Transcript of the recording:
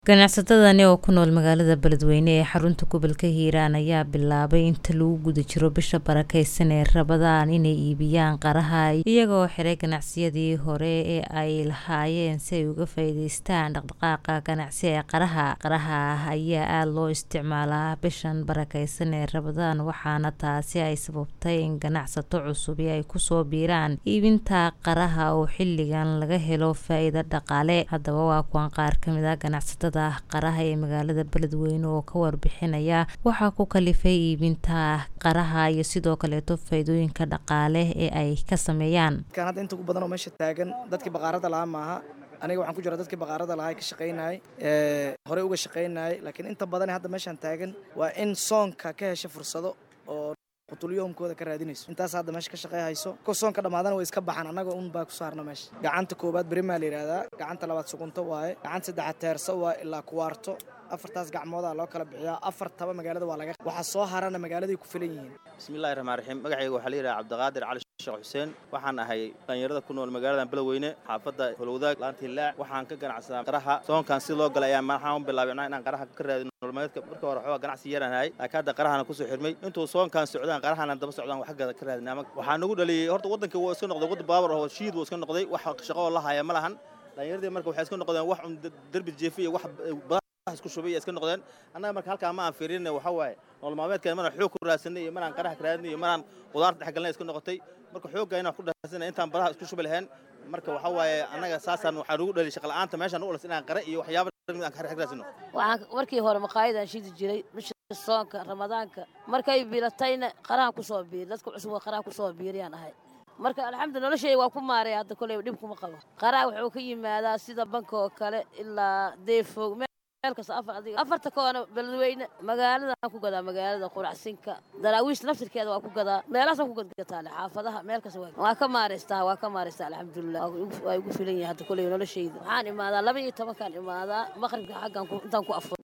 Ganacsatadani oo ku nool magaalada Beledweyne ee xarunta gobolka Hiiraan ayaa bilaabay inta lagu guda jiro bisha barakeysan ee Ramadaan inay iibiyaan qaraha iyagoo xiray ganacsiyadii hore ee ay lahaayeen si ay uga faa'iidaystaan dhaqdhaqaaqa ganacsi ee qaraha. Qaraha ayaa aad loo isticmaalaa bishan barakeysan ee Ramadaan waxaana taasi ay sababtay in ganacsato cusubi ay kusoo biiraan iibinta qaraha oo xilligan laga helo faa'iido dhaqaale. Haddaba waa kuwan qaar ka mid ah ganacsatada qaraha ee magaalada Beledweyne oo ka warbixinaya waxa ku kalifay iibinta qaraha iyo sidoo kaleeto faa'iidooyinka dhaqaale ee ay ka sameeyaan. kan hadda inta ugu badan oo meesha taagan dadkii baqaarada lahaa maaha aniga waxaan ku jira dadkii baqaarada lahaa ka shaqaynayay ee horey uga shaqaynayay laakiin inta badan hadda meeshan taagan waa in soonka ka hesha fursado oo qutulyoomkooda ka raadinayso intaas hadda meesha ka shaqey hayso ko soonka dhammaadana way iska baxaan annaga un baa ku saarna meesha gacanta koobaad berimaa la yidhahdaa gacanta labaad sugunto waaye gacanta saddexaad teerso waa ilaa kuwaarto afartaas gacmoodaa loo kala bixiyaa afartaba magaalada waa laga waxaa soo harana magaaladay ku filan yihiin bismillahi raxmaan raxiim magacayga waxaa la yidhaha cabdiqaadir cali sheekh xuseen waxaan ahay dhalinyarada ku nool magaaladan beledweyne xaafadda holowdaag laanta hillaac waxaan ka ganacsadaa qaraha soonkan si loo galay ayaa maxaan u bilaabay inaan qaraha ka raadin nololmeedka marka hore waxoogaa ganacsi yaraan hayay laakiin hadda qarahana kusoo xirmay intuu soonkan socdaan qarahana daba socdaan wax ka ka raadin ama waxaa nagu dhaliyey horta waddanka wuu iska noqday waddan baabur oo shiid wuu iska noqday wax shaqo oo la haya ma lahan dhalinyaradii marka waxay iska noqdeen wax un derbi jeefi iyo wax badan isku shubay iska noqdeen annaga marka halkaa ma aan fiirin waxa waaye nolol maalmeedkan maraan xoog ku raadsanay iyo maraan qaraha ka raadinay iyo maraan qudaarta dhex galnay iska noqotay marka xoogga inaan ku raadsanay intaan badaha isku shubi lahayn marka waxa waaye annaga saasaan waxaa nagu dhaliy shaqa la'aanta meeshaan u olas inaan qare iyo waxyaaba aan ka raasino waxaan markii hore maqaayadaan shidi jiray bisha soonka ramadaanka markay biilatayna qarahan kusoo biiri dadka cusub qaraha kusoo biiriyaan ahay marka alxamdulillah noloshayga waa ku maaray hadda koley dhib kuma qabo qaraha wuxuu ka yimaadaa sida banka oo kale ilaa deefoog meel kasta afar adiga afarta koona beledweyne magaalada aan ku gadaa magaalada quracsinka daraawiish naftirkeeda waa ku gadaa meelahaasaan ku gadgataale xaafadaha meel kasta waa ka maaraystaa waa ka maaraystaa alxamdulillah waa igu filan yahay hadda koley noloshayda waxaan imaadaa laba iyo tobankaan imaadaa maqribka xaggan intaan ku afur